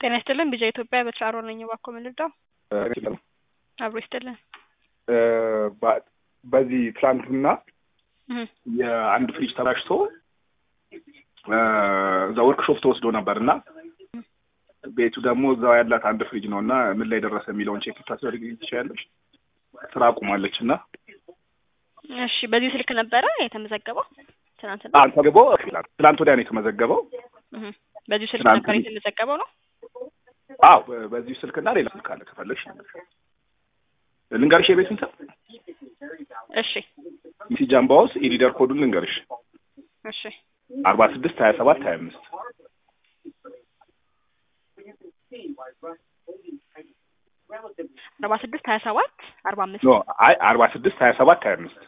ጤና ይስጥልን ቢጃ ኢትዮጵያ በትራሮ ነኝ። እባክዎ ምን ልርዳው? አብሮ ይስጥልን። በዚህ ትላንትና እህ የአንድ ፍሪጅ ተበላሽቶ እዛ ወርክሾፕ ተወስዶ ነበር እና ቤቱ ደግሞ እዛው ያላት አንድ ፍሪጅ ነው እና ምን ላይ ደረሰ የሚለውን ቼክ ልታስደርግ ትችላለች። ስራ አቁማለች እና እሺ፣ በዚህ ስልክ ነበረ የተመዘገበው ትናንትና? ተመዝግቦ ትላንት ወዲያ ነው የተመዘገበው። እህ በዚህ ስልክ ትናንት ነበር የተመዘገበው ነው? አዎ በዚሁ ስልክና ሌላ ስልክ አለ ከፈለግሽ ልንገርሽ የቤቱን ስም እሺ ሚሲ ጃምባውስ ኢሊደር ኮዱን ልንገርሽ እሺ አርባ ስድስት ሀያ ሰባት ሀያ አምስት አርባ ስድስት ሀያ ሰባት አርባ አምስት ኖ አይ አርባ ስድስት ሀያ ሰባት ሀያ አምስት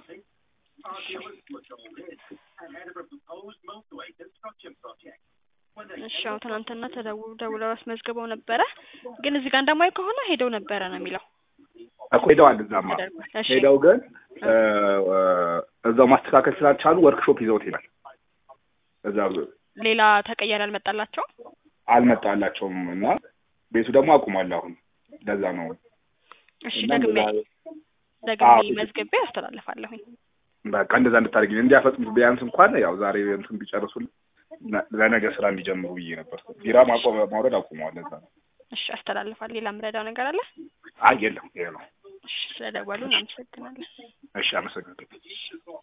እሺ ያው ትናንትና ተደው ደውለው አስመዝግበው ነበረ፣ ግን እዚህ ጋር እንደማየው ከሆነ ሄደው ነበረ ነው የሚለው። እኮ ሄደዋል እዛማ ተደርጓል። እሺ ሄደው ግን እዛው ማስተካከል ስላልቻሉ ወርክሾፕ ይዘውት ይላል እዛ ሌላ ተቀያሪ አልመጣላቸው። አልመጣላቸውም እና ቤቱ ደግሞ አቁሟል አሁን ለዛ ነው እሺ እና ደግሜ እንደዛ- ደግሜ አዎ። መዝግቤ አስተላልፋለሁኝ። በቃ እንደዛ እንድታደርጊ እንዲያፈጥኑት ቢያንስ እንኳን ያው ዛሬ እንትን ቢጨርሱልን ነ- ለነገ ስራ እንዲጀምሩ ብዬ ነበር። ቢራ ማቆም ማውረድ አቁመዋል። ለዛ ነው። እሺ አስተላልፋል። ሌላ ምረዳው ነገር አለ? አይ የለም ይሄ ነው። እሺ ስለደወሉ እናመሰግናለን። እሺ አመሰግናለሁ።